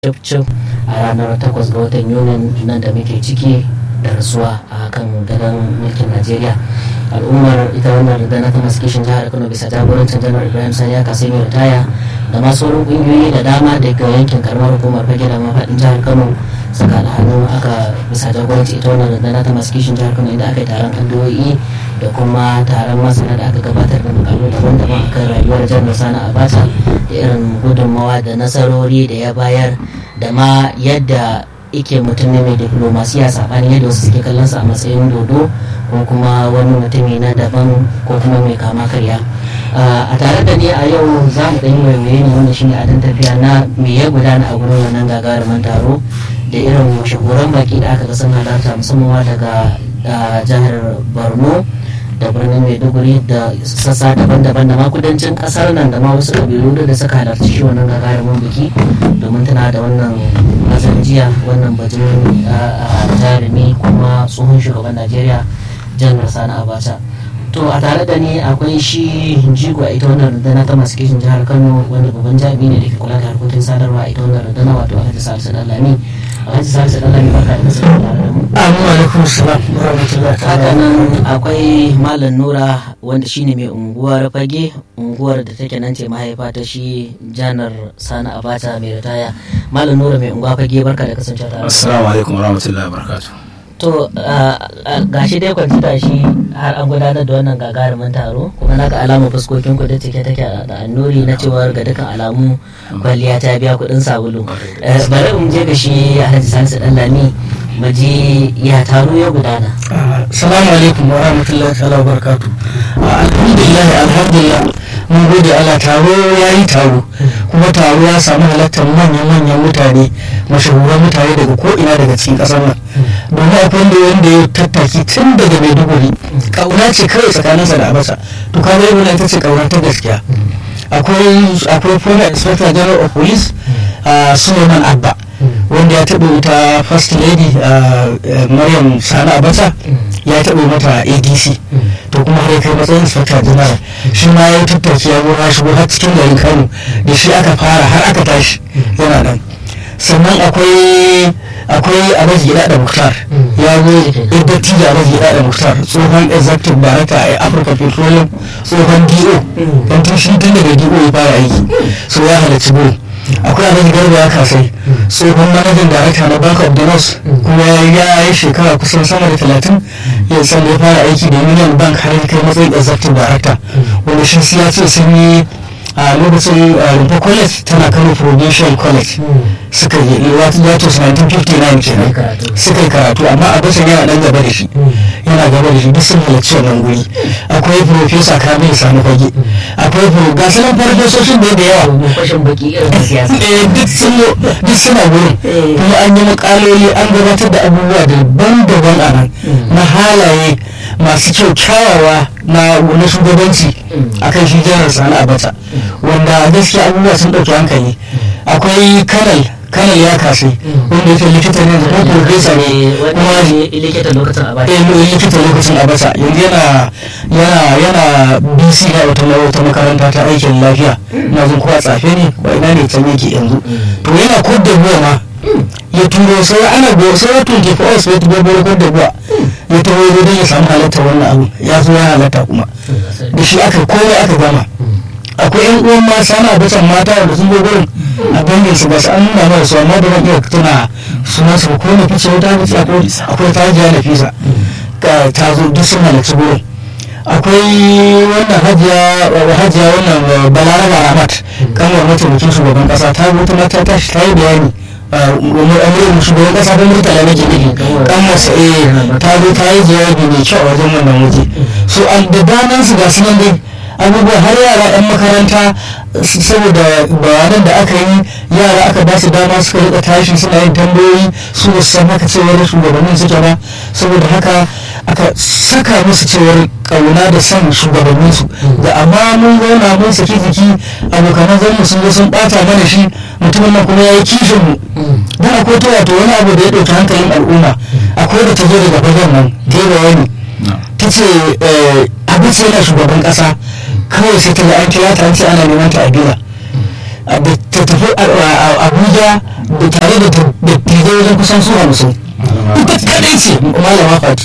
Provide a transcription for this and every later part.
cif a ranar 8 ga watan yunin nan da muke ciki da rasuwa a kan gadon mulkin najeriya al'ummar ita wannan rundunar ta masu kishin jihar kano bisa jagorancin janar ibrahim sani ya kasai mai ritaya da masu wurin kungiyoyi da dama daga yankin karamar hukumar fage da mafaɗin jihar kano saka alhannu aka bisa jagoranci ita wannan rundunar ta masu kishin jihar kano inda aka yi taron addu'o'i da kuma taron masana da aka gabatar da makalu daban-daban akan rayuwar janar sani abacha da irin gudunmawa da nasarori da ya bayar da ma yadda ike mutum ne mai diplomasiya saɓanin yadda wasu suke kallon sa a matsayin dodo ko kuma wani mutumi na daban ko kuma mai kama karya a tare da ni a yau za mu ɗan yi waiwaye ne wanda shine adin tafiya na me ya gudana a gurin wannan gagarumin taro da irin mashahuran baki da aka ga sun halarta musamman daga jihar borno da birnin maiduguri da sassa daban-daban da ma kudancin kasar nan da ma wasu kabilu da suka halarci shi wannan gagarumin biki domin tana da wannan mazan jiya wannan bajin jarumi kuma tsohon shugaban najeriya janar sani abacha to a tare da ni akwai shi jigo a ita wannan rundunar ta masu kishin jihar kano wanda babban jami'i ne da ke kula da harkokin sadarwa a ita wannan rundunar wato alhaji salisu dalami alhaji salisu dalami barka da kasance tare da mu Amin alaikum salam wa rahmatullahi haka nan akwai malam nura wanda shine mai unguwar fage unguwar da take nan ce mahaifa ta shi janar sani abacha mai ritaya malam nura mai unguwa fage barka da kasance tare da mu. Assalamu alaikum wa rahmatullahi wa barakatuh. to gashi dai kwanci shi har an gudanar da wannan gagarumin taro kuma na ga alamun fuskokin ku da take take da annuri na cewar ga dukkan alamu kwalliya ta biya kuɗin sabulu Eh, bari in je ga shi alhaji salisu ɗanlami mu je ya taro ya gudana Assalamu alaikum wa rahmatullahi ta'ala wa barakatuh. Alhamdulillah alhamdulillah mun gode Allah taro ya yi taro kuma taro ya samu halartar manyan-manyan mutane mashahuran mutane daga ko'ina daga cikin ƙasar nan domin akwai wanda wanda ya tattaki tun daga maiduguri ƙauna ce kawai tsakaninsa da abasa to kaga yau ita ce ƙauna ta gaskiya akwai akwai former inspector general of police uh, suleiman abba wanda ya taɓa wuta first lady uh, uh, maryam sani abacha ya taɓa mata adc to kuma har ya kai matsayin inspector general shi ma ya yi tattaki ya zo ya shigo har cikin garin kano da shi aka fara har aka tashi yana nan sannan akwai akwai alhaji gida da muktar ya zo yadda tija alhaji gida da muktar tsohon executive director a africa petroleum tsohon do don tun shi tun daga do ya fara aiki so ya halarci gurin akwai alhaji garba ya kasai tsohon manajan director na bank of the north kuma ya yi shekara kusan sama da talatin ya san ya fara aiki da union bank har ya kai matsayin executive director wanda shi ya ce sun yi a lokacin rumfa college tana kano provincial college suka yi wato 1959 kenan suka yi karatu amma a basan yana dan gaba da shi yana gaba da shi duk sun halarci wannan guri akwai professor kamil sani fage akwai pro ga sanan farfesoshin da da yawa mai fashin baki irin na siyasa eh duk sun duk suna gurin kuma an yi makaloli an gabatar da abubuwa daban-daban a nan na halaye masu kyau kyawawa na na shugabanci akan shi jihar sani abata wanda gaskiya abubuwa sun ɗauki hankali akwai kanal kanal ya kasai wanda yake likita ne da profesa ne kuma wani likita lokacin a baki eh likita lokacin abasa yanzu yana yana yana bc na wata wata makaranta ta aikin lafiya na zan kuwa tsafe ne ba ina ne can yake yanzu to yana kodda buwa ma ya turo sai ana go sai ya tunke fa sai ta gobe kodda buwa ya taho ya don ya samu halatta wannan abu ya zo ya halatta kuma da shi aka komai aka gama akwai yan uwan ma sana bacan mata wanda sun zo gurin a dangin su ba su an nuna mana su amma da ban iya tuna suna su ko na fice wata fice akwai ta hajiya na fisa ta zo duk sun halarci gurin akwai wannan hajiya hajiya wannan balaraba ramat kanwar mataimakin shugaban kasa ta zo ta mata ta ta yi bayani amurin shugaban kasa don murtala na gini kan masu eh ta zo ta yi jawabi mai kyau a wajen wannan waje so an da daman su ga su nan dai abubuwa har yara 'yan makaranta saboda bayanan da aka yi yara aka ba su dama suka rika tashi suna yin tambayoyi su ba su san haka cewar shugabannin suke ba saboda haka aka saka musu cewar kauna da son shugabannin su da amma mun zauna mun saki jiki abokanan zanmu sun zo sun bata mana shi mutumin nan kuma ya yi kishin mu dan akwai ta wato wani abu da ya ɗauki hankalin al'umma akwai da ta zo daga fagen nan ta yi bayani ta ce abin sai yana shugaban ƙasa kawai sai ta ga an kira ta an ce ana neman ta a gida a da ta tafi a- a- a- abuja da tare da ta- da tije wajen kusan su hamsin ita kadai ce malama fati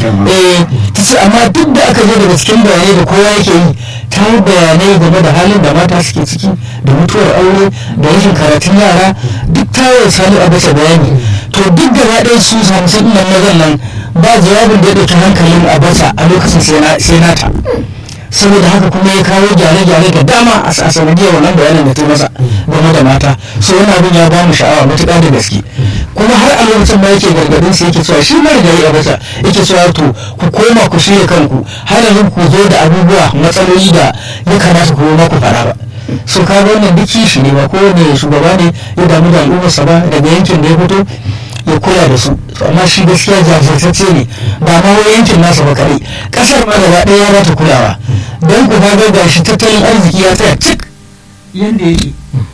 eh ta ce amma duk da aka je daga cikin bayanai da kowa yake yi ta yi bayanai game da halin da mata suke ciki da mutuwar aure da rashin karatun yara duk ta yi sani a bata bayani to duk gaba ɗaya su hamsin nan mazan nan ba jawabin da ya ɗauki hankalin a bata a lokacin sai na- sai nata saboda haka kuma ya kawo gyare-gyare da dama a a sanadiyar wannan bayanin da ta masa game da mata so wani abin ya ba mu sha'awa matuƙa da gaske kuma har a lokacin ma yake gargadin su yake cewa shi mara gari a bata yake cewa to ku koma ku shirya kanku har yanzu ku zo da abubuwa matsaloli da ya kamata ku ma ku fara ba so ka ga wannan duk kishi ne ba kowane shugaba ne ya damu da al'ummarsa ba daga yankin da ya fito ya kula da su To amma shi gaskiya jajirtacce ne ba ma wai yankin nasa ba kare kasar ma gaba ɗaya ya bata kulawa don ku ga ga shi tattalin arziki ya tsaya cik yanda yake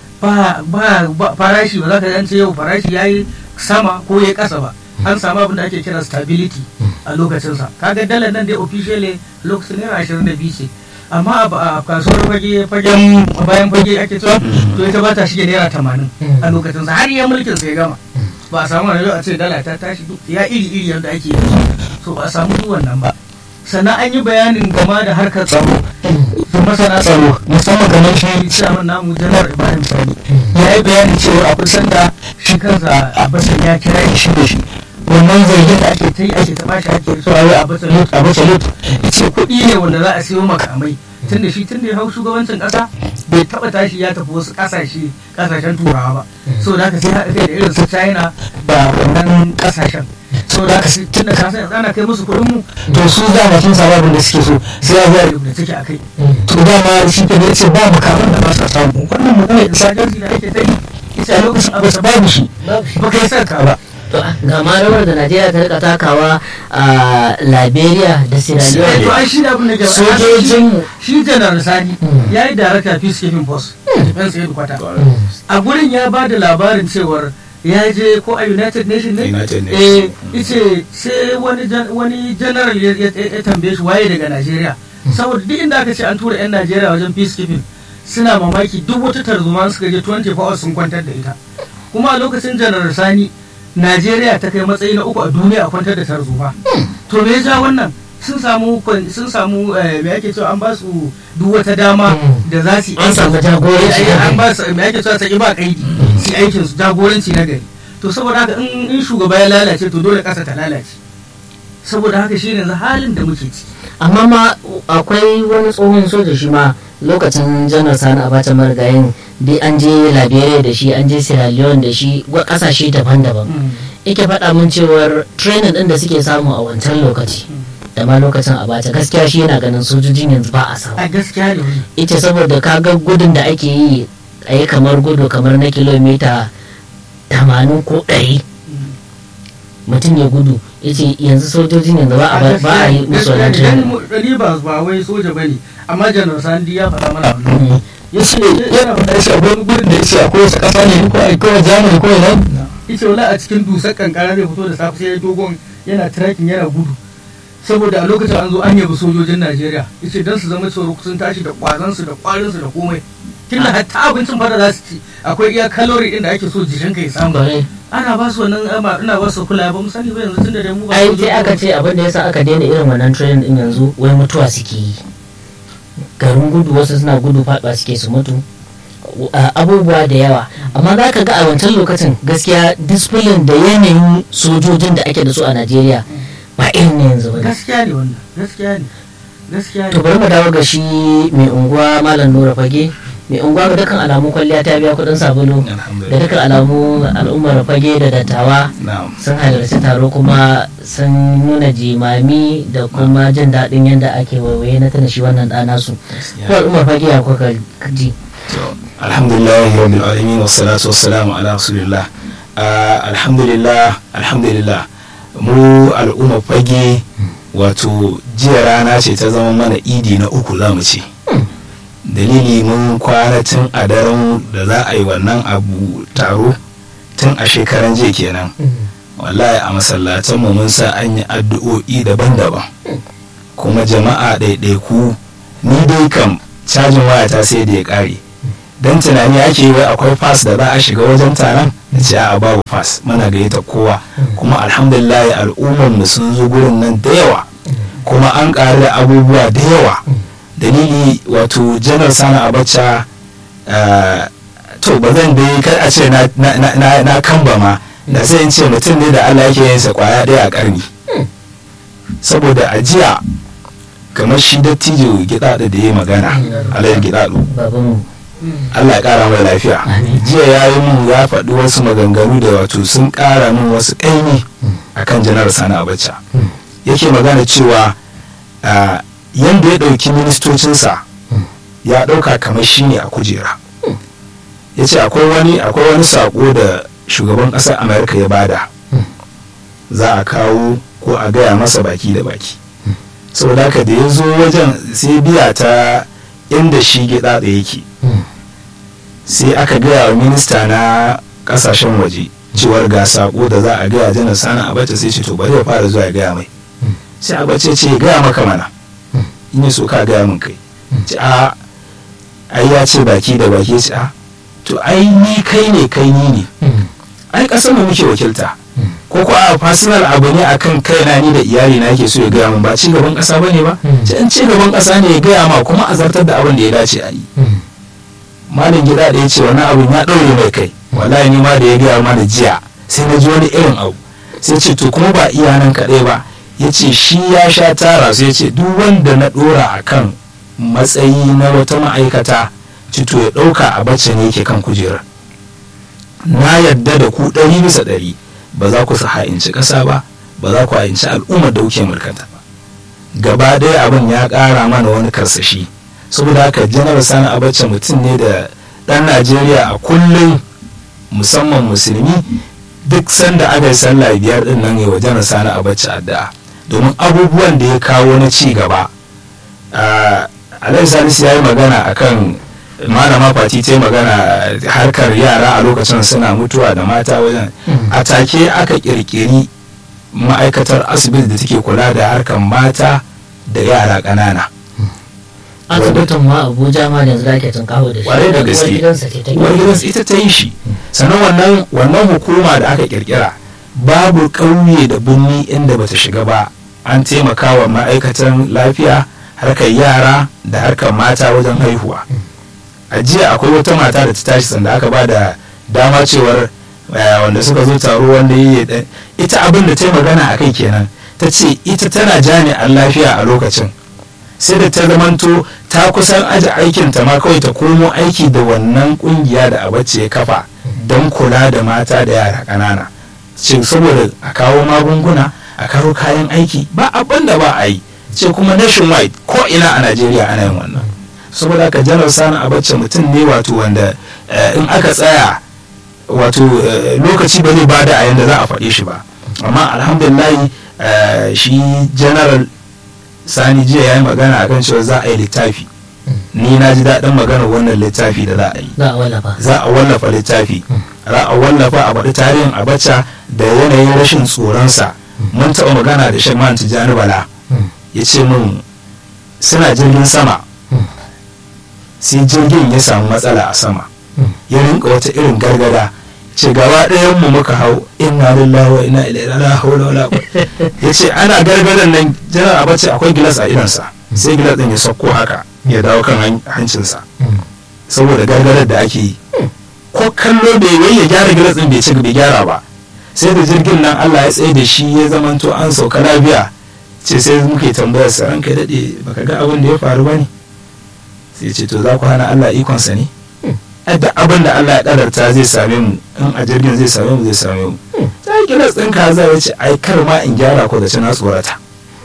ba ba ba- farashi ba za ka yance yau farashi ya yi sama ko ya kasa ba an samu abin da ake kira stability a lokacinsa kaga dalar nan dai officially lokacin naira ashirin da biyu ce amma a a kasuwar fage fagen bayan fage ake cewa to ita ba ta shige naira tamanin a lokacinsa har ya mulkin sa ya gama ba a samu wani a ce dala ta tashi duk ya iri iri yadda ake yi so ba a samu duk wannan ba sannan an yi bayanin game da harkar tsaro da masana tsaro musamman kamar shi chairman namu janar ibrahim sani ya yi bayanin cewa akwai sanda shi kansa abasan ya kira shi da shi wannan zargin da ake ta yi ake ta bashi ake so a yi abasan lut abasan lut ce kuɗi ne wanda za a siyo makamai tunda shi tunda ya hau shugabancin ƙasa bai taɓa tashi ya tafi wasu ƙasashe ƙasashen turawa ba so da haka sai haɗa kai da irin su china da wannan ƙasashen so da haka sai tunda ka san ana kai musu kuɗin mu to su dama sun samu abin da suke so sai ya zuwa da take a kai to dama shi ke ce ba makaman da ba sa samu wannan maganar insurgency da ake ta yi ita a lokacin abu babu shi ba kai sarka ba To, ga ma rawar da najeriya ta rika takawa a liberia da sierra to leone ai shi da abin da ke Sojojinmu. shi janar sani ya yi darakta peacekeeping force defense headquarter a gurin ya ba da labarin cewar ya je ko a united nation ne United eh ice sai wani jan- wani general ya ya- ya tambaye shi waye daga najeriya saboda duk inda aka ce an tura yan najeriya wajen peacekeeping suna mamaki duk wata tarzoma suka je 24 hours sun kwantar da ita kuma a lokacin janar sani najeriya ta kai matsayi na uku a duniya a kwantar da tarzoma to me ya ja wannan sun samu kwan- sun samu eh, me ake cewa an ba su duk wata dama da za su yi An samu jagoranci Eh, na an gari. ba su me ake cewa saki ba kaidi su yi aikin su jagoranci na gari to saboda haka in in shugaba ya lalace to dole kasa ta lalace saboda haka shi ne halin da muke ciki amma ma akwai wani tsohon soja shi ma lokacin janar sani abacha marigayin dai an je liberia da shi an je sierra leone da shi wa kasashe daban-daban yake faɗa min cewar training ɗin da suke samu a wancan lokaci da ma lokacin abacha gaskiya shi yana ganin sojojin yanzu ba a samu a gaskiya ne wani ita saboda kaga gudun da ake yi a yi kamar gudu kamar na kilomita 80 ko 100 mutum ya gudu yace yanzu sojojin yanzu ba a ba a yi musu wannan training ni ba ba wai soja bane amma janar sandi ya faɗa mana wannan ya ya ce ce yana faɗa shi akwai wani gurin da ya ce akwai wasu ƙasa ne ko a kawai jamani ko ina ita wala a cikin dusar kankara zai fito da safe sai ya dogon yana tracking yana gudu saboda a lokacin an zo an yabi sojojin Najeriya yace dan su zama cewa sun tashi da kwazon su da kwarin su da komai tunda hatta abincin fara za su ci akwai iya kalori din da ake so jikinka ya samu Kwarai. ana ba su wannan ama ina ba su kula ba mu sani ba yanzu tunda dai mu ba ai sojoji sai aka ce abin da yasa aka daina irin wannan training din yanzu wai mutuwa suke yi garin gudu wasu suna gudu faɗa suke su mutu a- abubuwa da yawa amma za ka ga a wancan lokacin gaskiya discipline da yanayin sojojin da ake da su a najeriya ba irin na yanzu ba ne gaskiya ne wannan gaskiya ne gaskiya to ne bari mu dawo ga shi mai unguwa malam nura fage mai unguwa ga dukkan alamu kwalliya ta biya kudin sabulu da Alhamdulillah. dukkan alamu al'ummar fage da dattawa Na'am. sun halarci taro kuma sun nuna jimami da kuma jin daɗin yadda ake waiwaye na tana shi wannan ɗana su ko al'ummar fage ya kuka ji To, alhamdulillah rabbil alamin wassalatu wassalamu ala rasulillah Ah, alhamdulillah alhamdulillah mu al'umma fage wato jiya rana ce ta zama mana idi na uku za mu ce dalili mun kwana tun a daren da za a yi wannan abu taro tun a shekaran jiya kenan wallahi a masallatanmu mun sa an yi addu'o'i daban-daban kuma jama'a ɗaiɗaiku ni dai kam cajin wayata sai da ya ƙare dan tunani ake yi wai akwai pass da za a shiga wajen taron na ce a babu pass muna gayyata kowa kuma alhamdulillah al'ummar mu sun zo gurin nan da yawa kuma an ƙaru da abubuwa da yawa dalili wato janar sani abacha ah, to ba zan dai kar a ce na- na- na na- na kamba ma da sai in ce mutum ne da allah yake yin sa kwaya ɗaya a ƙarni saboda a jiya kamar shi dattijo gidaɗo da ya yi magana alayar gidaɗo babanmu Allah ya kara mai lafiya Amin. jiya ya yi mun ya faɗi wasu maganganu da wato sun kara min wasu ƙaimi akan janar sani abacha Mm. yake magana cewa ah, yanda ya ɗauki ministocinsa Mm. ya ɗauka kamar shi ne a kujera ya ce akwai wani akwai wani saƙo da shugaban ƙasar amurka ya bada Mm. za a kawo ko a gaya masa baki da baki saboda haka da ya zo wajen sai biya ta inda shi gida da yake Mm. sai aka gaya wa minista na kasashen waje cewar ga sako da za a gaya janar sani abacha sai ce to bari ya fara zuwa ya gaya mai Mm. sai abacha ce ya gaya maka mana Mm. in ya so ka gaya min kai Mm. ce a ai ya ce baki da baki ya ce a to ai ni kai ne kai ni ne Mm. ai kasar mu muke wakilta Mm. ko ko a personal abu ne akan kaina ni da iyali na yake so ya gaya min ba ci gaban kasa bane ba Mm. ce in ci gaban kasa ne ya gaya ma kuma a zartar da abin da ya dace a yi Mm. malin gida da ya ce wani abin ya ɗaure mai kai wallahi ni ma da ya gaya mana jiya sai na ji wani irin abu sai ce to kuma ba iya nan kaɗai ba ya ce shi ya sha tara sai ya ce duk wanda na ɗora a kan matsayi na wata ma'aikata ci to ya ɗauka a bacce ne yake kan kujerar na yadda da ku ɗari bisa ɗari ba za ku ha'inci ƙasa ba ba za ku ha'inci al'ummar da kuke mulkanta ba gaba ɗaya abin ya ƙara mana wani karsashi saboda haka janar sani abacha mutum ne da ɗan najeriya a kullum musamman musulmi duk sanda aka yi sallah biyar din nan wa janar sani abacha addu'a domin abubuwan da ya kawo na ci gaba Ah, alhaji salisu ya yi magana akan malama fati ta yi magana harkar yara a lokacin suna mutuwa da mata wajen Mm. a take aka kirkiri ma'aikatar asibiti da take kula da harkar mata da yara ƙanana asibitin ma abuja ma yanzu da ake tunkaho da shi Kwarai da uwar gaske. gidansa ce ta uwar gidansu ita ta yi shi sannan wannan wannan hukuma da aka kirkira babu ƙauye da birni inda bata shiga ba an taimaka wa ma'aikatan lafiya harkar yara da harkar mata wajen haihuwa a jiya akwai wata mata da ta tashi sanda aka ba da dama cewar eh, wanda suka zo taro wanda yi ya- ita abin da ta yi magana a kai kenan ta ce ita tana jami'an lafiya a lokacin sai da ta zamanto ta kusan aji aikinta ma kawai ta komo aiki da wannan kungiya da abace ya kafa don kula da mata da yara ƙanana ce saboda a kawo magunguna a kawo kayan aiki ba abin da ba a yi ce kuma nationwide ko ina a najeriya ana yin wannan saboda haka janar sani abace mutum ne wato wanda eh, in aka tsaya wato eh, lokaci ba zai bada a yanda za a faɗe shi ba amma alhamdulillah eh, shi general sani jiya ya yi magana akan cewa za a yi littafi ni na ji daɗin maganar wannan littafi da za a yi za a wallafa za a wallafa littafi za a wallafa a faɗi tarihin abacha da yanayin rashin tsoronsa mun taɓa magana da shan man tijjani bala Mm. ya ce min suna jirgin sama Mm. sai jirgin ya samu matsala a sama Mm. ya rinka wata irin gargada ce gaba ɗayan mu muka hau inna lillahi wa inna ilaihi la hawla wala quwwata ya ce ana gargadan nan janar abace akwai gilas a idansa sai gilas din ya sauko haka ya dawo kan han- hancinsa Mm. saboda gargadar da ake yi ko kallo bai wai ya gyara gilas din bai ci bai gyara ba sai da jirgin nan Allah ya tsaye da shi ya zamanto an sauka lafiya ce sai muke tambayar sa ranka dade baka ga abin da ya faru bane sai ce to za ku hana Allah ikonsa ne da abin da Allah ya kadarta zai same mu in a jirgin zai same mu zai same mu sai gilas din ka zai ce ai kar ma in gyara ko da ci na tsorata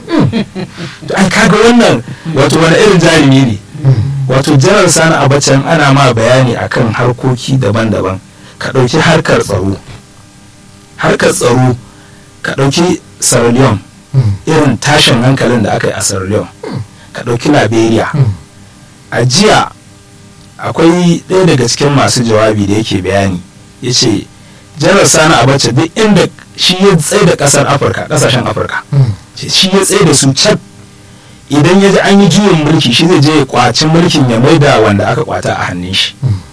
to ai kaga wannan wato wani irin jarumi ne wato janar sani abacan ana ma bayani akan harkoki daban-daban ka ɗauki harkar tsaro harkar tsaro ka ɗauki Sierra Leone Mm. irin tashin hankalin da aka yi a Sierra Leone ka ɗauki Liberia Mm. a jiya akwai ɗaya daga cikin masu jawabi da yake bayani ya ce janar sani abacha duk inda shi ya tsaye da ƙasar afirka ƙasashen afirka Mm. ce shi ya tsaye da su can idan ya ji an yi juyin mulki shi zai je ya kwaci mulkin ya maida wanda aka kwata a hannun shi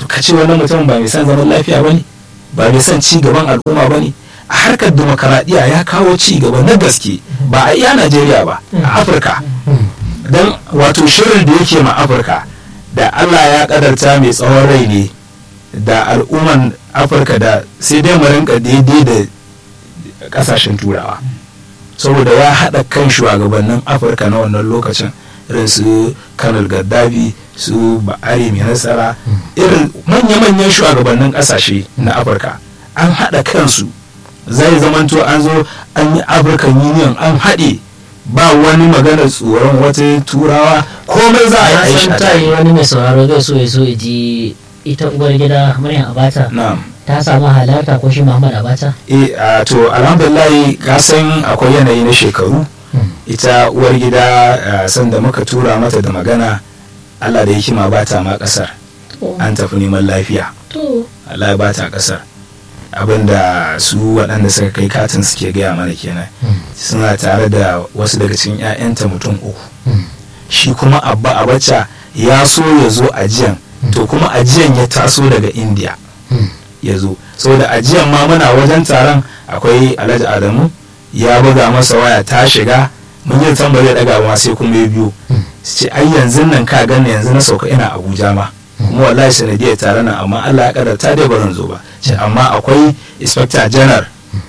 to ka ce wannan mutum ba mai son zaman lafiya ba ne ba mai son ci gaban al'umma ba ne a harkar demokaradiyya ya kawo ci gaba na gaske ba a iya najeriya ba a afirka don wato shirin da yake ma afirka da allah ya kadarta mai tsawon rai ne da al'umman afirka da sai dai mu rinka daidai da kasashen turawa saboda ya haɗa kan shugabannin afirka na wannan lokacin irin su kanal gaddafi su ba'ari mai nasara irin manya-manyan shugabannin ƙasashe na afirka an haɗa kansu zai zamanto an zo an yi african union an haɗe ba wani maganar tsoron wata turawa komai za a yi na aisha san ta yi wani mai sauraro zai so ya so ya ji ita uwar gida maryam abata na'am ta samu halarta ko shi muhammad abata e a to alhamdulillah ka san akwai yanayi na shekaru ita uwar gida a, sanda muka tura mata da magana allah da hikima ba ta ma kasar an tafi neman lafiya to allah ya ba ta kasar abinda su waɗanda suka kai katin suke gaya mana kenan suna tare da wasu daga cikin 'ya'yanta mutum uku shi kuma abba abacha ya so ya zo ajiyan to kuma ajiyan ya taso daga india ya zo saboda ajiyan ma muna wajen taron akwai alhaji adamu ya buga masa waya ta shiga mun yi tambari ya daga ma sai kuma ya biyo su ce ai yanzu nan ka gani yanzu na sauka ina abuja ma kuma wallahi sanadiyar taron nan amma allah ya kadarta dai barin zo ba ce amma akwai inspector general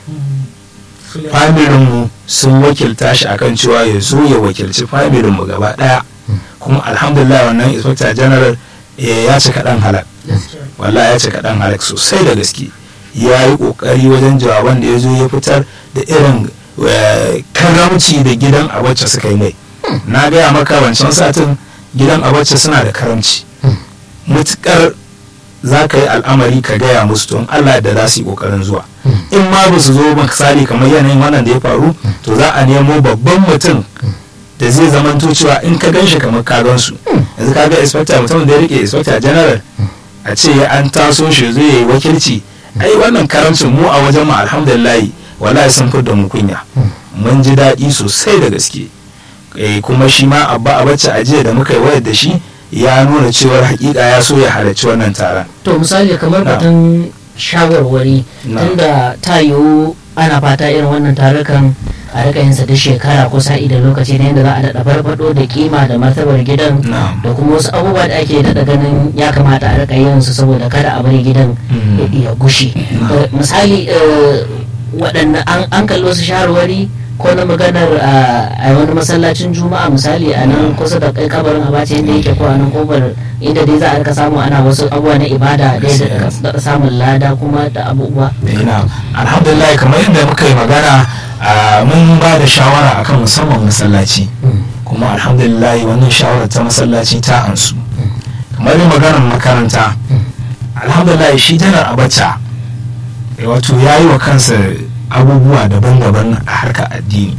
familinmu sun wakilta shi akan cewa ya zo ya wakilci familinmu gaba daya kuma alhamdulillah wannan inspector general eh, ya cika dan halak wallahi ya cika dan halak sosai da gaske ya yi kokari wajen jawaban da ya zo ya fitar da irin eh, karamci da gidan abacce suka yi mai na gaya maka wancan satin gidan abacce suna da karamci mutukar za ka yi al'amari ka gaya musu don allah da za su yi kokarin zuwa in ma ba su zo misali kamar yanayin wannan da ya faru to za a nemo babban mutum da zai zamanto cewa in ka gan shi kamar ka gan su yanzu ka ga inspector mutum da ya rike inspector general a ce ya an taso shi zai yi wakilci ai wannan karamcin mu a wajen mu alhamdulillah wallahi sun fi da mu kunya mun ji daɗi sosai da gaske eh, kuma shi ma abba a bacci ajiya da muka yi wayar da shi ya nuna cewar hakika ya so ya halarci wannan taron to misali kamar Na. batun shawarwari Na. tunda ta yiwu ana fata irin wannan tarukan a rika yin sa duk shekara ko sa'i da lokaci ne yadda za a daɗa farfaɗo da kima da martabar gidan Na. da kuma wasu abubuwa da ake daɗa ganin ya kamata a rika yin su saboda kada a bari gidan Mm. ya gushi Eh, misali eh, waɗanne an- an kalli wasu shawarwari ko na maganar a a wani masallacin juma'a misali a nan kusa da kai kabarin abace inda yake ko a nan kofar inda dai za a rika samu ana wasu abubuwa na ibada da ya daɗa samun lada kuma da abubuwa ina alhamdulillah kamar yadda muka yi magana a, mun ba da shawara akan musamman masallaci kuma alhamdulillah wannan shawarar ta masallaci ta ansu kamar yin maganar makaranta alhamdulillah shi janar abacha eh, wato ya yi wa kansa abubuwa daban-daban a harkar addini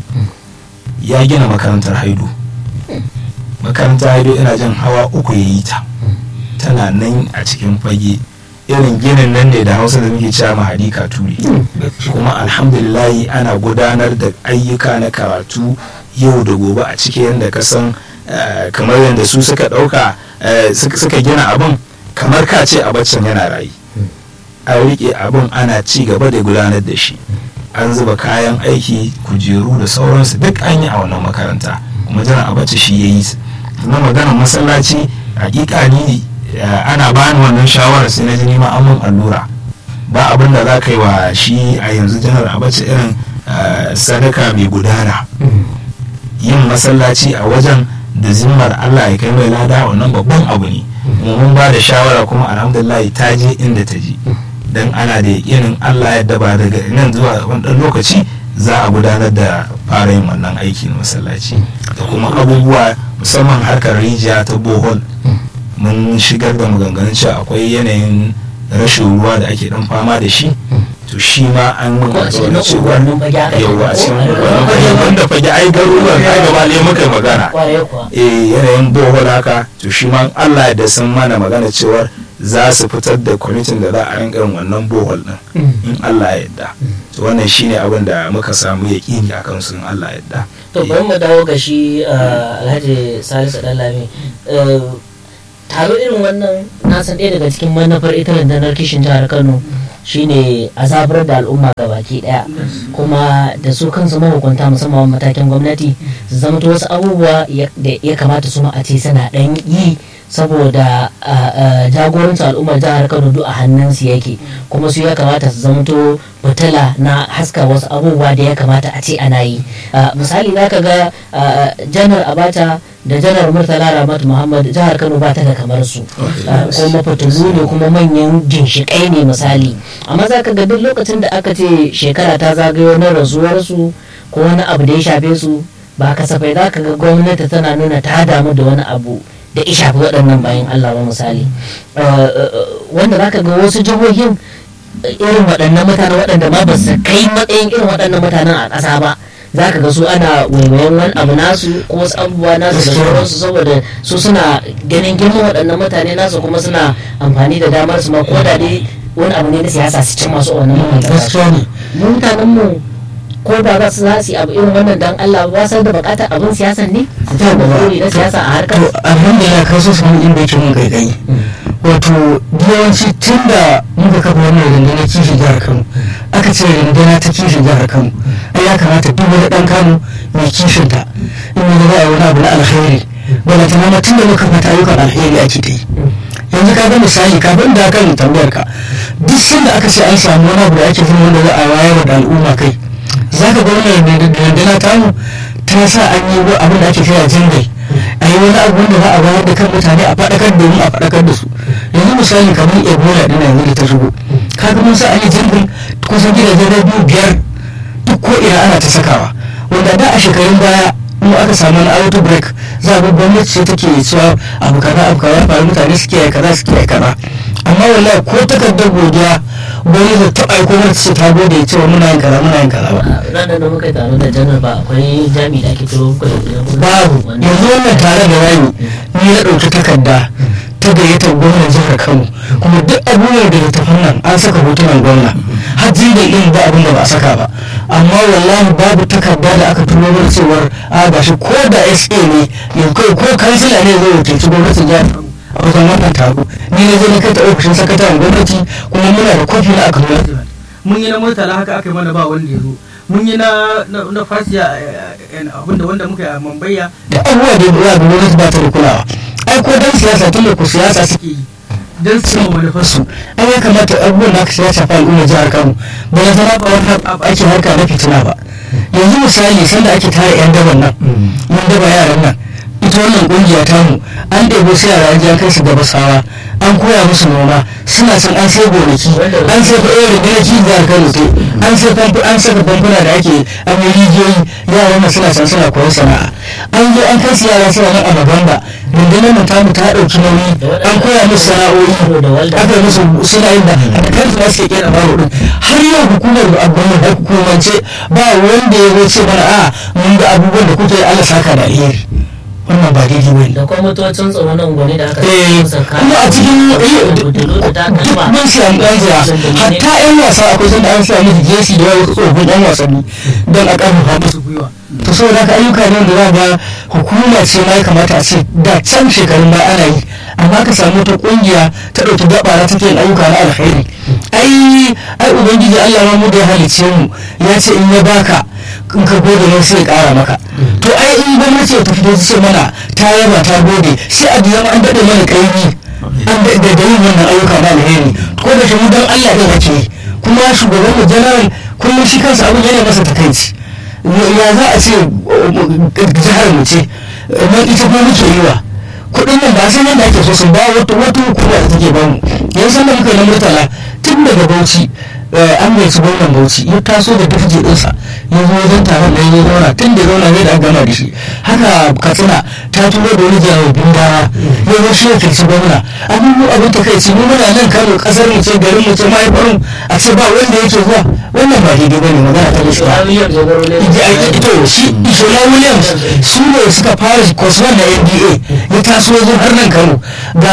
ya gina makarantar haidu makarantar haidu ina jin hawa uku ya yi ta tana nan a cikin fage irin ginin nan ne da hausa da muke cewa mahadi katuri kuma alhamdulillahi ana gudanar da ayyuka na karatu yau da gobe a ciki yadda ka san eh, kamar yadda su suka ɗauka eh, suka suka gina abin kamar ka ce a baccin yana rayu an riƙe abin ana ci gaba da gudanar da shi an zuba kayan aiki kujeru da sauransu duk an yi a wannan makaranta kuma jiran abaci shi ya yi su na maganar masallaci hakika ni eh, ana bani wannan shawarar sai na ji nima an mun allura ba abin da za ka yi wa shi a yanzu janar abaci irin eh, sadaka mai gudana yin masallaci a wajen da zimmar Allah ya kai mai lada wannan babban abu ne kuma mun ba da shawara kuma alhamdulillah ta je inda ta je dan ana da yakinin Allah ya daba daga nan zuwa wani ɗan lokaci za a gudanar da fara yin wannan aiki na masallaci da kuma abubuwa musamman harkar rijiya ta bohol mun shigar da maganganun cewa akwai yanayin rashin ruwa da ake dan fama da shi to shi ma an mun Ko a cikin alƙawarin cewa unguwannin fage aka yi yawa a ko? cikin unguwannin fage wanda fage ai garuruwan ai gaba ne muka yi magana kwarai kuwa eh yanayin bohol haka to shi ma Allah da sun mana magana cewar za su fitar da kwamitin da za a rinka yin wannan bohol din in Allah ya yarda to wannan shine abin da muka samu yaƙini a kansu in Allah ya yarda to bari mu dawo ga shi uh, alhaji salisu ɗanlami uh, taro irin wannan na na san ɗaya daga cikin manufar ita rundunar kishin jihar kano shine a zabar da al'umma ga baki daya kuma da su kansu mahukunta musamman matakin gwamnati su zama wasu abubuwa da ya kamata su ma a ce suna ɗan yi saboda jagorancin al'ummar jihar kano duk a hannunsu yake kuma su ya kamata su zamto fitila na haska wasu abubuwa da ya kamata a ce ana yi misali za ka ga janar abata da janar murtala ramat muhammad jihar kano ba ta da kamar su kuma fitilu ne kuma manyan ginshiƙai ne misali amma za ka ga duk lokacin da aka ce shekara ta zagayo na rasuwarsu ko wani abu da ya shafe su ba kasafai za ka ga gwamnati tana nuna ta damu da wani abu da ya shafi waɗannan bayan Allah ba misali wanda za ka ga wasu jihohin irin waɗannan mutanen waɗanda ma ba su kai matsayin irin waɗannan mutanen a ƙasa ba za ka ga su ana waiwayen wani abu nasu ko wasu abubuwa nasu da sauransu saboda su suna ganin girman waɗannan mutane nasu kuma suna amfani da damar su ma ko da dai wani abu ne na siyasa su cin masu wannan mutanen mutanen mu ko da za su za su yi abu irin wannan dan Allah ba san da bukatar abin siyasan ne su ta da buri na siyasa a harkar to alhamdulillah ka so samu inda yake mun gaigayi wato yawanci tun da muka kafa wannan rundunar kishi jihar Kano aka ce rundunar ta kishi jihar Kano ai ya kamata duk wani dan Kano mai kishin ta in ya za a wani abu na alkhairi bala ta nama tun da muka fata ayyukan alkhairi ake ta yi yanzu ka ga misali kafin da kan tambayar ka duk sanda aka ce an samu wani abu da ake zama wanda za a wayar da al'umma kai za ka gwamna dandana tamu ta sa an yi abin da ake kira jingai a yi wani abu wanda za a bayar da kan mutane a faɗakar domin a faɗakar da su yanzu misali kamar ebola ɗin yanzu da ta shigo kaga mun sa an yi jingai kusan gidajen radio biyar duk ko ina ana ta sakawa wanda da a shekarun baya mu aka samu wani auto break za a ga gwamnati ce take cewa abu kaza abu kaza faru mutane suke yi kaza suke yi kaza amma wallahi ko takardar godiya wani da taɓa aiko mana ce ta gode cewa muna yin kaza muna yin kaza ba. ranar da muka taro da janar ba akwai jami da ake turo muku da babu yanzu wannan tare da rami ni na ɗauki takarda ta gayyatar gwamnan jihar kano kuma duk abubuwan da ta nan an saka hotunan gwamna har da yin ba abin da ba a saka ba amma wallahi babu takarda da aka turo mana cewar a gashi ko da sa ne yanzu ko kansila ne zai wakilci gwamnatin jihar kano a wajen wannan taro ni na je na kai ta ofishin sakataren gwamnati kuma muna da kofi na aka nuna mun yi na murtala haka aka yi mana ba wanda ya zo mun yi na na fasiya abinda wanda muka yi a mambaya da abubuwa da ya da gwamnati ba ta da kulawa ai ko dan siyasa tun da ku siyasa suke yi don su yi manufarsu ai ya kamata abubuwan da aka siya shafa al'ummar jihar kano ba na zama ba wani ake harka na fitina ba yanzu misali sanda ake tara yan daban nan yan daba yaran nan ita wannan kungiya tamu an ɗebo su yara an kai su gabasawa an koya musu noma suna san an sai gonaki an sai fa irin gonaki jihar kano te an sai famfo an saka famfuna da ake an yi rijiyoyi yaran nan suna san suna koyon sana'a an zo an kai su yara suna nan a maganda rundunar mu tamu ta ɗauki nauyi an koya musu sana'o'i aka musu suna yin da a kan su suke kera baro din har yau hukumar abban da hukumance ba wanda ya zo ce mana a mun ga abubuwan da kuke Allah saka da alheri wannan ba daidai ba ne da kuma motocin tsaro na unguwanni da aka eh kuma a cikin duk mun siya an ɗanziya hatta yan wasa akwai sanda an sa musu jesi da yawa tsofaffin yan wasanni don a ƙarfafa musu gwiwa to saboda haka ayyuka ne wanda za ga hukuma ce ma ya kamata a ce da can shekarun ba ana yi amma ka samu wata kungiya ta ɗauki gabara take yin ayyuka na alkhairi ai ai ubangiji Allah ma mu da ya halicce mu ya ce in ya baka in ka gode ne sai ya kara maka to ai in gwamnati ta fito ce mana ta yaba ta gode sai a biya an daɗe mana kaimi an da da yin wannan ayyuka na alheri ko da shi mu dan Allah ɗin ake kuma shugaban mu general kullum shi kansa abin yana masa takaici ya za a ce jihar mu ce na ita ko muke yi wa kuɗin nan ba san yadda ake so sun ba wata wata hukuma da take bamu yanzu da muka yi na murtala tun daga bauchi an bai su gwamnan bauchi ya taso da dufje ɗinsa ya zo wajen taron da ya zauna tun da zauna ne da aka gama da shi haka katsina ta turo da wani jawabin dawa ya zo shi ya kirci gwamna abubuwa abin ta kai mu muna nan kano kasar mu ce garin mu ce mahaifar mu a ce ba wanda yake zuwa wannan ba daidai bane magana ta gaskiya ito shi ishola williams su ne suka fara kwasuwan da nda ya taso zo har nan kano ga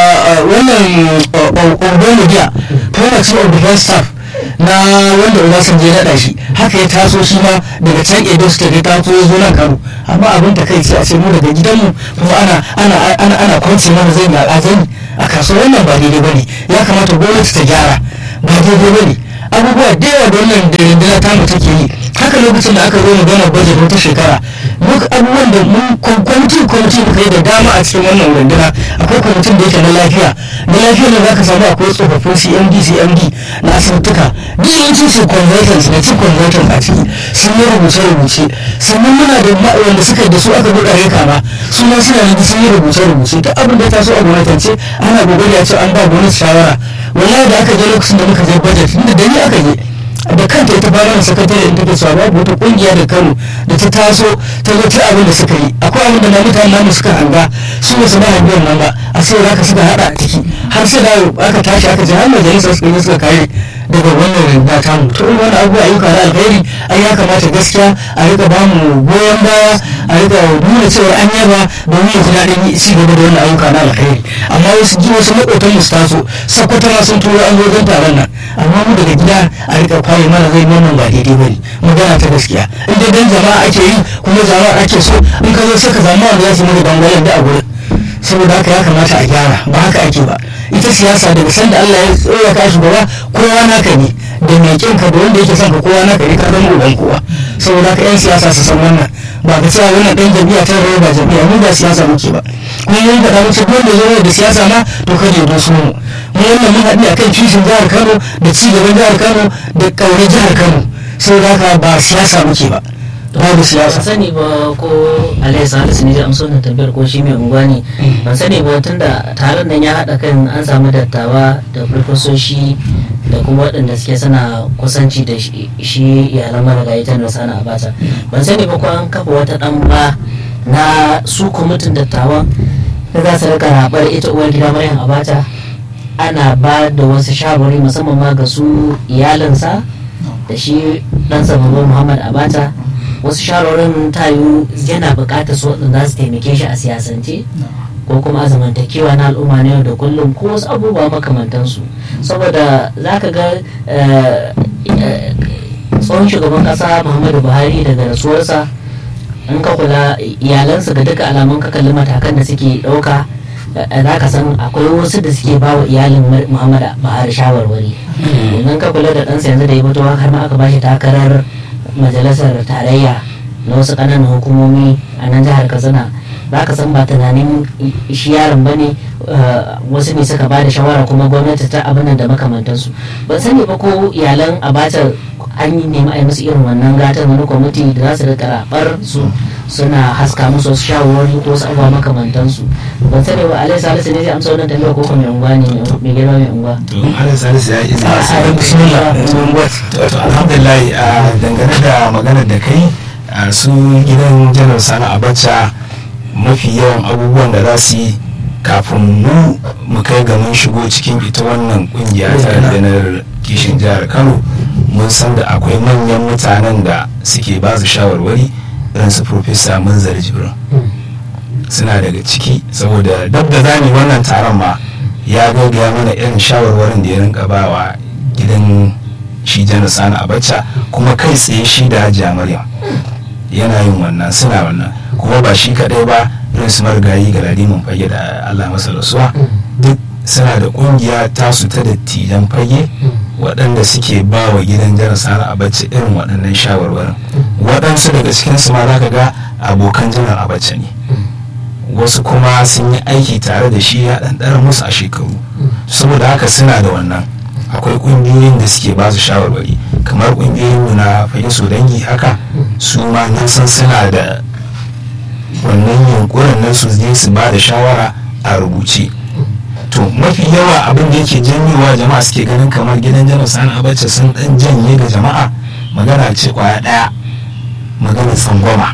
wannan ogbonidia former chief of defense staff na wanda Obasanjo ya naɗa shi haka ya taso shi ma daga can Edo State ya taso ya zo nan Kano amma abin da kai sai a ce mu daga gidanmu kuma ana ana ana ana kwance mana zai ga azani a kasuwa wannan ba daidai bane ya kamata gwamnati ta gyara ba daidai bane abubuwa da yawa da wannan da rundunar tamu take yi haka lokacin da aka zo magana budget wata shekara duk abubuwan da mun kwamitin kwamitin muka yi da dama a cikin wannan runduna akwai kwamitin da yake na lafiya na lafiya ne za ka samu akwai tsofaffin cmd cmd na asibituka duk yawancin su consultants na chief consultants a ciki sun yi rubuce-rubuce sannan muna da wanda suka da su aka buɗe reka ma su ma suna da sun yi rubuce-rubuce duk abin da ta so a gwamnatance ana kokari a ce an ba gwamnati shawara wallahi da aka je lokacin da muka je budget inda da ni aka je da kanta ita ba mana sakatare da take cewa babu wata kungiya da Kano da ta taso ta zo ta abin da suka yi akwai abin da na mutane namu suka hanga su ba su ba hangen nan ba a sai za ka suka hada a ciki har sai da aka tashi aka je har majalisar suka yi suka kare daga wannan rinda ta mu to in wani abu ayyuka na alheri ai ya kamata gaskiya a rika ba mu goyon baya a rika nuna cewa an yaba domin ya ji daɗin ci gaba da wannan ayyuka na alheri amma wasu ji wasu maƙotan mu su taso sakwata ma sun turo an zo don taron nan amma mu daga gida a rika kwaye mana zai wannan ba daidai ba ne magana ta gaskiya in dai dan jama'a ake yi kuma jama'a ake so in ka zo sai ka zama wanda za su mana dangwalen da a gurin saboda haka ya kamata a gyara ba haka ake ba ita siyasa daga sanda Allah ya tsora ka shugaba kowa naka ne da mai kin ka da wanda yake son ka kowa naka ne ka zama uban kowa saboda haka yan siyasa su san wannan ba ka cewa wannan dan jami'a ta rawa ba jami'a mu ba siyasa muke ba kuma mun faɗa muke duk wanda zo da siyasa ma to kada ya doso mu mu wannan mun haɗu akan kishin jihar Kano da ci gaban jihar Kano da ƙaure jihar Kano saboda haka ba siyasa muke ba babu siyasa ban sani ba ko alayhi salisu ne zai amsa wannan tambayar ko shi mai unguwa ne ban sani ba tunda taron nan ya haɗa kan an samu dattawa da farfasoshi da kuma waɗanda suke suna kusanci da shi iyalan marigayi ta sana abata ban sani ba ko an kafa wata ɗan ba na su kwamitin dattawan da za su rika raɓar ita uwar gida maryam abata ana ba da wasu shawarwari musamman ma ga su iyalinsa da shi ɗansa babban muhammad abata wasu shawarwarin tayu yana buƙatar su waɗanda za su taimake shi a siyasance ko kuma a zamantakewa na al'umma na yau da kullum ko wasu abubuwa makamantansu saboda za ka ga tsohon shugaban ƙasa muhammadu buhari daga rasuwarsa in ka kula iyalansa ga duka alamun ka kalli matakan da suke ɗauka za ka san akwai wasu da suke ba wa iyalin muhammadu buhari shawarwari idan ka kula da ɗansa yanzu da ya fito har ma aka ba shi takarar majalisar tarayya na wasu ƙananan hukumomi a nan jihar katsina za ka san ba tunanin shi yaron ba ne wasu ne suka ba da shawara kuma gwamnati ta abin da makamantansu ban sani ba ko iyalan abacha an yi nemi a yi musu irin wannan gatan wani kwamiti da za su rika rabar su suna haska musu wasu shawarwari ko wasu abubuwa makamantansu ban sani ba alai salisu ne zai amsa wannan tambayar ko kuma mai unguwa ne mai girma mai unguwa to alai salisu ya yi a bismillah to alhamdulillah dangane da maganar da kai su gidan janar sani abacha mafi yawan abubuwan da za su yi kafin mu mu kai ga mun shigo cikin ita wannan kungiya ta rundunar kishin jihar kano mun san da akwai manyan mutanen da suke ba su shawarwari irin su profesa munzar jibrin suna daga ciki saboda dab da zani wannan taron ma ya gaggaya mana irin shawarwarin da ya rinka bawa gidan shi janar sani abacha kuma kai tsaye shi da hajiya maryam yana yin wannan suna wannan kuma ba shi kadai ba irin su marigayi ga ladimin fage da allah masa rasuwa duk suna da kungiya tasu ta dattijan fage waɗanda suke ba wa gidan janar sani abacha irin waɗannan shawarwarin waɗansu daga cikinsu ma za ka ga abokan janar abacha ne wasu kuma sun yi aiki tare da shi ya ɗanɗara musu a shekaru saboda haka suna da wannan akwai ƙungiyoyin da suke ba su shawarwari kamar ƙungiyoyin na fahim su dangi haka su ma na san suna da wannan yunkurin nan su je su ba da shawara a rubuce to mafi yawa abin da yake janyowa jama'a suke ganin kamar gidan janar sani abacha sun dan janye ga jama'a magana ce kwaya ɗaya magana tsangwama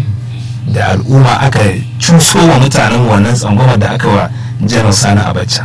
da al'umma aka cuso wa mutanen wannan tsangwama da aka wa janar sani abacha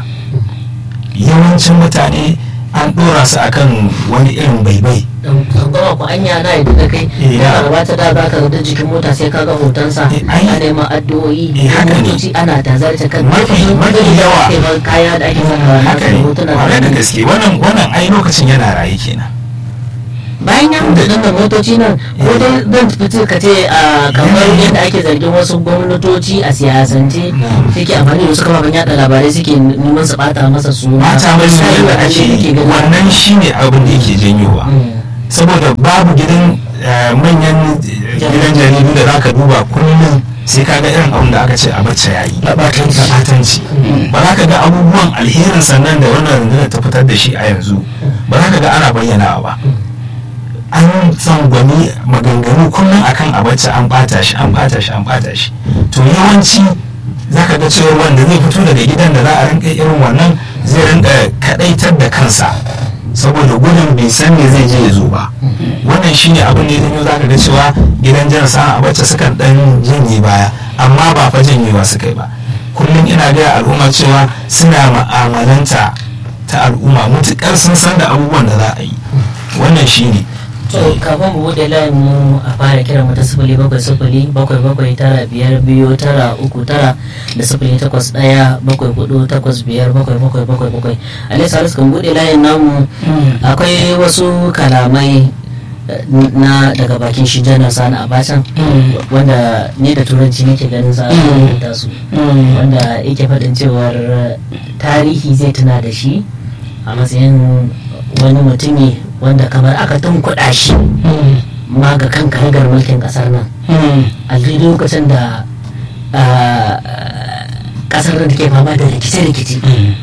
yawancin mutane an dora su akan wani irin baibai tsangwama ku anya na yadda da kai yana gabata da za ka ga jikin mota sai ka ga hotonsa a neman addu'o'i motoci ana tazarta kan mafi mafi yawa kaya da ake sakawa na haka ne hotuna kwarai da gaske wannan wannan ai lokacin yana raye kenan bayan ya mutu din da motoci nan ko dai zan fito ka ce a kamar yadda ake zargin wasu gwamnatoci a siyasance suke amfani da wasu kafafen yada labarai suke neman su bata masa suna mata mai Misali, da a ce ake yake ganin- wannan shine abin da yake janyowa Mm. saboda babu gidan eh, manyan eh, gidan jaridu da zaka duba kullum sai ka ga irin abin da aka ce a bacci yayi Na ɓatanci. Na ɓatanci. ba za ka ga abubuwan alherin sannan da wannan rundunar ta fitar da shi a yanzu ba za ka ga ana bayyanawa ba an tsangwani maganganu kullum akan a bacci an bata shi an bata shi an bata shi to yawanci za ka ga cewa wanda zai fito daga gidan da za a rinka irin wannan zai rinka kadaitar da kansa saboda gudun bai san me zai je ya zo ba wannan shine abin da ya janyo za ka ga cewa gidan jan sa'a a bacci sukan dan janye baya amma ba fa janyewa suka yi ba kullum ina gaya al'umma cewa suna ma'amalanta ta al'umma mutukar sun san da abubuwan da za a yi wannan shine to kafin mu bude layin mu a fara kiran mu ta sifili bakwai sifili bakwai bakwai tara biyar biyu tara uku tara da sifili takwas ɗaya bakwai hudu takwas biyar bakwai bakwai bakwai bakwai alai salisu kan bude layin namu akwai wasu kalamai eh, na daga bakin shi janar sani abacan wanda ni da turanci nake ganin za a rubuta su wanda yake faɗin cewar eh, tarihi zai tuna da shi a matsayin wani mutumi wanda kamar aka tunkuɗa shi ma ga kan karagar mulkin ƙasar nan a daidai lokacin da ah, ƙasar nan take fama da rikice-rikice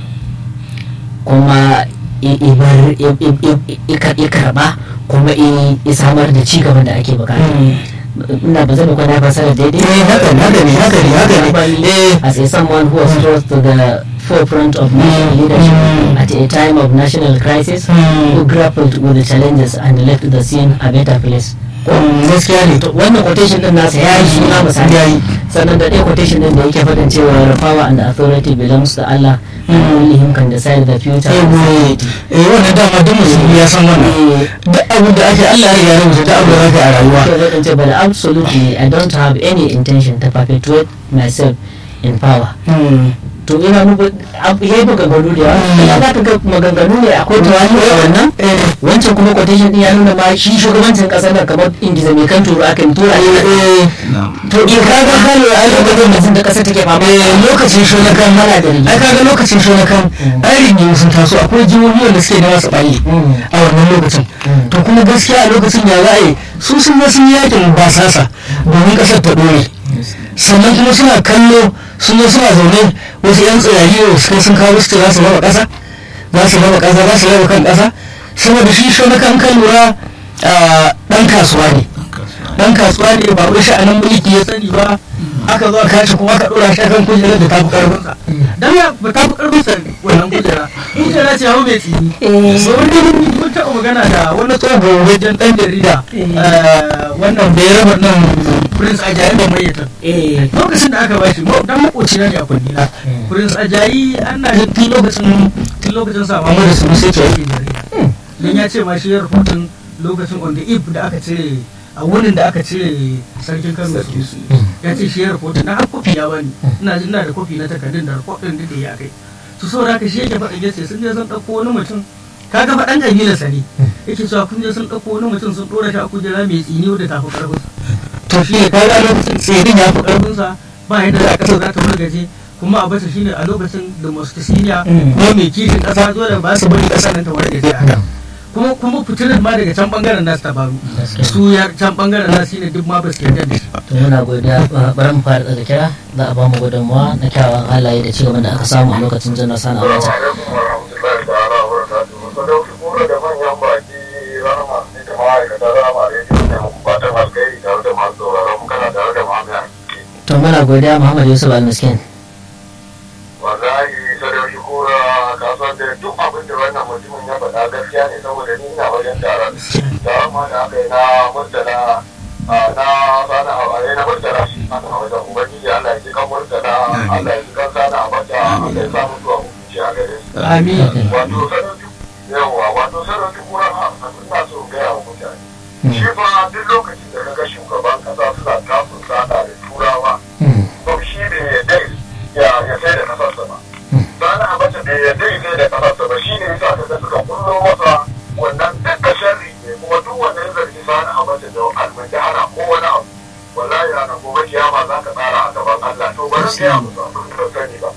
kuma i- ibar- i- i- i- i- i karɓa kuma i i samar da ci gaban da ake bukata ina ba zan kwana fasara daidai Eh, haka ne, haka ne, haka ne, haka ne. Eh. as a someone who was thrust to the forefront of national leadership at a time of national crisis who grappled with the challenges and left the scene a better place gaskiya ne to wannan quotation din nasa ya yi suna misali Ya yi. sannan da ɗaya quotation din da yake faɗin cewa power and authority belongs to Allah and only him can decide the future eh of goye society. eh wannan dama duk musulmi ya san wannan Eh, duk abu da ake Allah ya riga ya rubuta duk abu da zaka yi a rayuwa ke faɗin cewa, but absolutely I don't have any intention to perpetuate myself in power Hmm. to ina muku abu ya yi maganganu da yawa ya za ka ga maganganu ne akwai tawani a wannan Eh. wancan kuma quotation din ya nuna ma shi shugabancin kasar nan kamar ingiza mai kan turu aka yi tura Eh, to in ka ga kano a lokacin da da kasar take fama eh, lokacin shonakan mana da ai rigima kaga lokacin shonakan ai rigimu sun taso akwai jihohi wanda suke da masu balle Mm. a wannan lokacin Mm. to kuma gaskiya a lokacin ya za a yi su sun ga sun yi yakin basasa domin kasar ta dore sannan kuma suna kallo sun zo suna zaune wasu yan tsirari da suka sun kawo su ce za su raba kasa za su raba kasa za su raba kan kasa saboda shi shonakan kan lura a, dan kasuwa ne dan kasuwa ne ba wai sha'anin mulki ya sani ba aka zo aka shi kuma aka dora shi kan kujerar da tafi karfinsa dan ya ba tafi karfinsa wannan kujera kujera ce hawo mai tsini so wani mun taɓa magana da wani tsohon wajen dan jarida eh, wannan da ya raba nan prince ajayi da mayyatan eh lokacin da aka bashi mo- dan makoci na ne a kundina prince ajayi ana jin tun lokacin tun lokacin sa mamu da su sai ke yi jarida don ya ce ma shi ya rahoton lokacin on the eve da aka cire a wurin da aka cire sarkin kano su ya ce shi ya rahoton na har kofi ya bani ina jin ina da kofi na takardun da rahoton da ya kai su saboda haka shi yake faɗa yace sun je sun ɗauko wani mutum kaga faɗan ƙabilar sa ne yake cewa kun je sun ɗauko wani mutum sun ɗora shi a kujera mai tsini wadda tafi ƙarfinsa to shi ne kaga lokacin tsirin ya fi ƙarfinsa ba yadda za a ƙasa za ta wargaje kuma a bata shine a lokacin da mostasiniya ko mai kishin ƙasa dole ba su bari ƙasar nan ta wargaje a haka kuma kuma fitinar ma daga can bangaren nasu ta faru Gaskiya. su ya can bangaren nasu shine duk ma ba su yarda da shi to muna godiya ba- bari mu fara da kira za a ba mu gudunmawa na kyawawan halaye da cigaban da aka samu a lokacin janar sani abacha alaikum warahmatullahi ta'ala wa barakatuhu sadauki kuma da manyan baki rahama ne da ma'aikata rahama rediyo ne muku fatan alkhairi tare da masu sauraron mu kana tare da ma'amaya to muna godiya muhammad yusuf al-miskin wallahi sadauki kura ka san da duk abin da wannan mutumin ya faɗa gaskiya ne saboda ni ina wajen taron taron ma da aka yi na murtala a, na sana hawaye na murtala shi ana wajen ubangiji Allah ya ji kan murtala Allah ya ji kan sana a bata Allah ya samu zuwa hukunci a gare su amin wato sarauci yawa wato sarauci kura a suna so gaya wa mutane shi fa duk lokacin da kaga shugaban kasa suna kafin sada da turawa to shi bai yadda ya ya sai da kasarsa ba sana abacha bai yadda ya sai da kasarsa ba shi ne yasa kaga suka kullo masa wannan duk da sharri ne kuma duk zargi sani a mace da almajahara ko wani abu wallahi ranar gobe kiyama za ka tsara a gaban Allah to bari ka yi musu abin da sani ba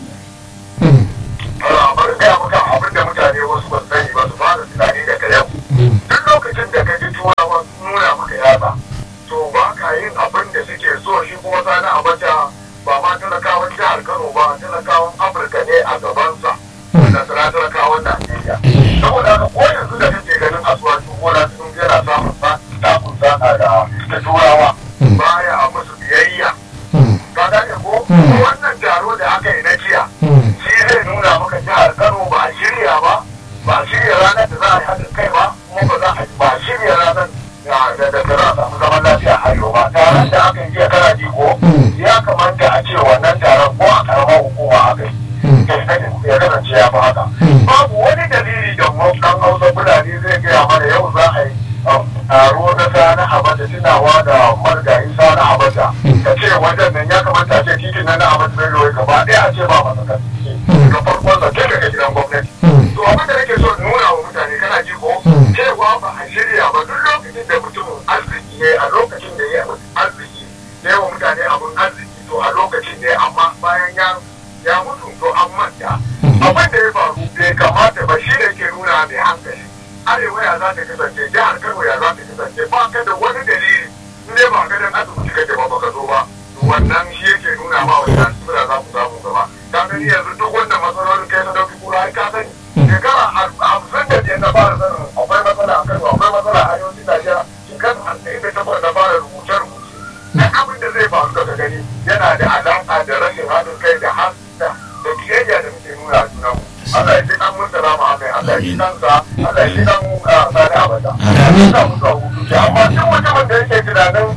bari ka yi maka abin da mutane wasu ba sani ba su fara tunani daga yau duk lokacin da ka ji turawa nuna maka yatsa to ba ka yin abin da suke so shi kuma sani a mace ba ma talakawan jihar Kano ba talakawan Afirka ne a gabansa da sana talakawan Najeriya saboda haka ko yanzu da kake ganin asuwaci gona sun yana samun takun sana da ta turawa baya musu biyayya ka gane ko wannan taro da aka yi na jiya shi zai nuna maka jihar Kano ba a shirya ba ba a shirya ranar da za a yi haɗin kai ba kuma ba za a ba a shirya ranar da da za a samu zaman lafiya a yau ba taron da aka yi jiya kana ji ko ya kamata a ce wannan taron ko a karamar hukuma aka yi ya kasance ya fi haka babu wani dalili da ɗan hausa fulani zai gaya mana yau za a yi taro na sana abada tunawa da margayi sana abada ka ce wajen nan ya kamata a ce titin nan na abada bai lori gaba ɗaya a ce ba masa kan ga farkon sa kai daga gidan gwamnati to abin da nake so nuna wa mutane kana ji ko cewa ba a shirya ba duk lokacin da mutumin arziki ne a lokacin da ya arziki ne wa mutane abun arziki to a lokacin ne amma bayan ya ya mutu to an manta abin da ya faru bai kamata ba shi da ke nuna mai hankali arewa ya za ta kasance jihar kano ya za ta kasance ba ka da wani dalili in dai ba gadon asibiti kake ba baka zo ba wannan shi yake nuna ma wani yan sura za ku samu gaba ka gani yanzu duk wannan matsalolin kai na dauki kura ai ka sani shekara hamsin da biyar na fara sanin akwai matsala a kano akwai matsala a arewacin najeriya shekara hamsin da takwas na fara rubuce-rubuce duk abin da zai faru daga gani yana da alaƙa da rashin haɗin kai da hasita da kiyayya da muke nuna a junanmu Allah ya ji kan mun salama akai Allah ya ji kansa Allah ya ji kan sani abada Allah ya sa musu hutu amma duk mutumin da yake tunanin